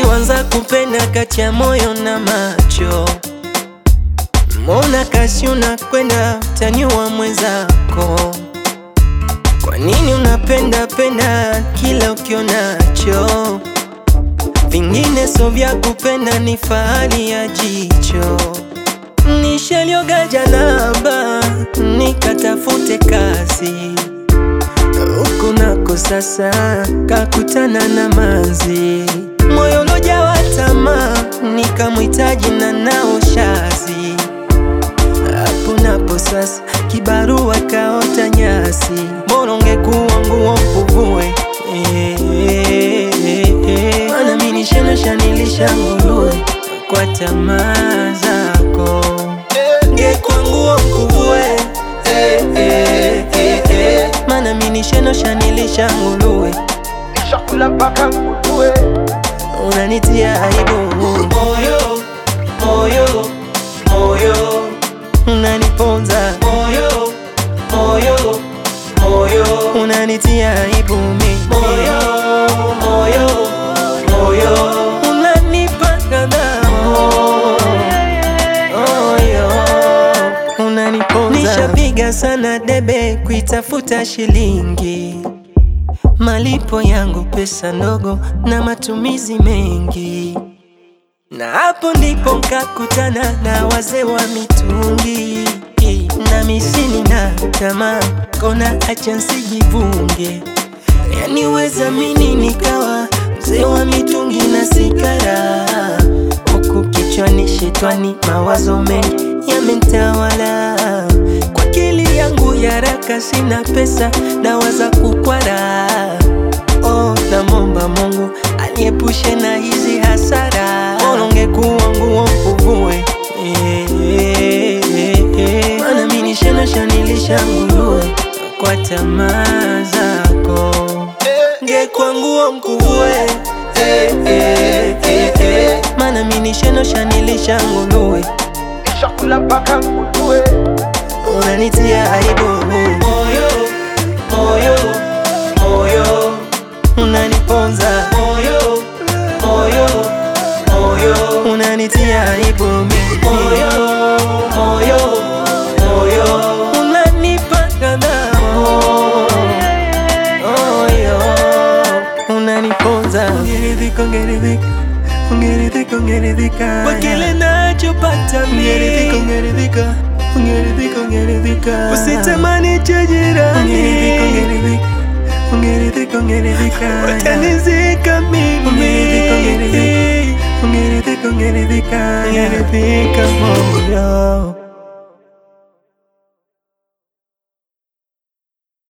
ulivyoanza kupenda kati ya moyo na macho, mbona kasi unakwenda utaniua mwenzako? Kwa nini unapenda penda kila ukionacho? Vingine so vya kupenda, ni fahari ya jicho. Nishalioga janaba nikatafute kazi huku nako sasa kakutana na manzi, moyo ulojawa tamaa, nikamhitaji na nao shazi. Hapo napo sasa kibarua kaota nyasi, bora ungekuwa nguo mvuvue mana mimi nishanosha nilisha nguruwe kwa tamaa zako, ngekuwa nguo mkuvue mana mimi nishanosha nilisha nguruwe Nishakula mpaka nguruwe. unanitia aibu moyo moyo moyo unaniponza moyo moyo moyo unanitia aibu mimi moyo moyo moyo unanipa kadhabu moyo unaniponza nishapiga sana debe kuitafuta shilingi malipo yangu pesa ndogo na matumizi mengi, na hapo ndipo nkakutana na wazee wa mitungi na misini na tamaa, kona acha nsijivunge, yani weza mini nikawa mzee wa mitungi na sigara, huku kichwani shetwani mawazo mengi yamenitawala kwa akili yangu ya haraka, sina pesa dawa za kukwara. Oh, namomba Mungu aniepushe na hizi hasara, bora ungekuwa nguo mvuvue mana mimi nishanosha nilisha nguruwe kwa tamaa zako, ngekuwa nguo mkuvue mana mimi nishanosha nilisha nguruwe Nishakula mpaka nguruwe. unanitia aibu moyo moyo moyo unaniponza moyo moyo moyo unanitia aibu mimi moyo moyo moyo unanipa kadhabu moyo unaniponza ungeridhika ungeridhika ungeridhika ungeridhika kwa kile nachopata ungeridhika ungeridhika ungeridhika ungeridhika usitamani cha jirani ungeridhika ungeridhika ungeridhika ungeridhika utanizika mimi ungeridhika ungeridhika ungeridhika ungeridhika ungeridhika moyo